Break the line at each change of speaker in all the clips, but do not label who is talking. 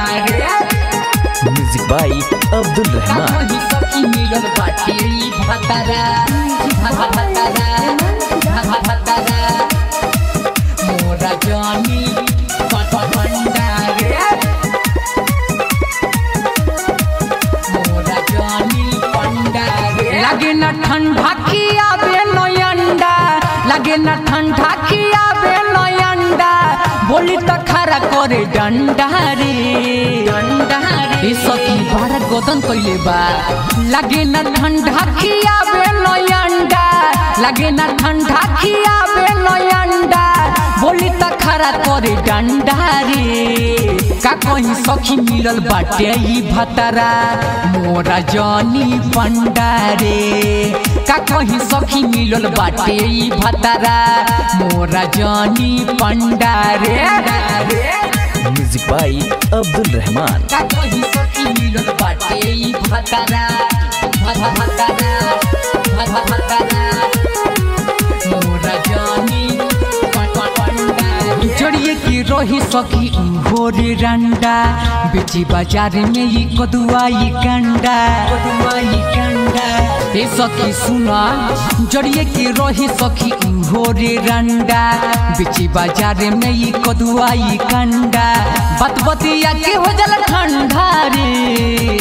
रे
music by Abdul Rahman
कहीं सखी मिलल बाटे ई भतरा भतरा भतरा मोरा जानी भंडा रे मोरा जानी पंडा रे लगे न ठंडा किया बे नयंडा लगे न ठंडा किया बे नयंडा बोली त खरा करे डंडा रे डंडा रे ए सखी बारा गोदन कइले बा लगे न ठंडा किया बे नयंडा लगे न ठंडा किया बे नयंडा बोली त खरा करे डंडा रे का कहीं सखी मिलल बाटे ई भतरा मोरा जानी पंडारे का कहीं सखी मिलल बाटे ई भतरा मोरा जानी पंडारे
म्यूजिक बाई अब्दुल रहमान
का कहीं सखी मिलल बाटे ई भतरा भतरा भतरा मोरा जानी पंडारे जड़िए की रही सखी भोरे रंडा बेची बाजार में ये कदुआई कंडा कदुआई कंडा ए सखी सुना जड़िए की रही सखी भोरे रंडा बेची बाजार में ये कदुआई कंडा बत बतिया के हो जल ठंडा रे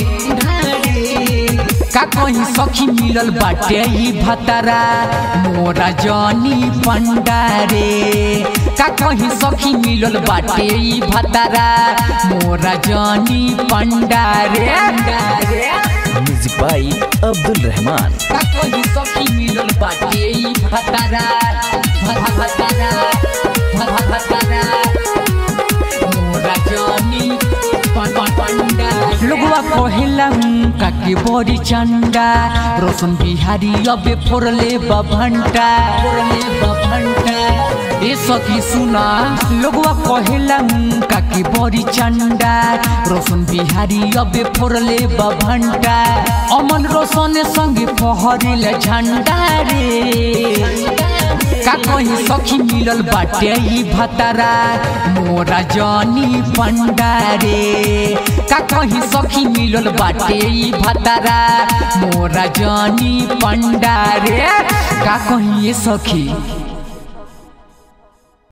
का कहीं सखी मिलल बाटे ई भतरा मोरा जानी पंडारे का कहीं सखी मिलल बाटे ई भतरा मोरा जानी पंडारे
म्यूजिक बाई अब्दुल रहमान
का कहीं सखी मिलल बाटे ई भतरा भतरा भतरा मोरा जानी पंडारे लोगवा कहेला का के बड़ी चंडा रोशन बिहारी अबे फोरले बभंटा फोरले बभंटा ए सखी सुना लोगवा कहेला का के बड़ी चंडा रोशन बिहारी अबे फोरले बभंटा अमन रोशन संगे फहरेला झंडा रे का कहीं सखी मिलल बाटे ई भतरा मोरा जानी पंडारे का कहीं सखी मिलल बाटे ई भतरा मोरा जानी पंडारे का कहीं ये सखी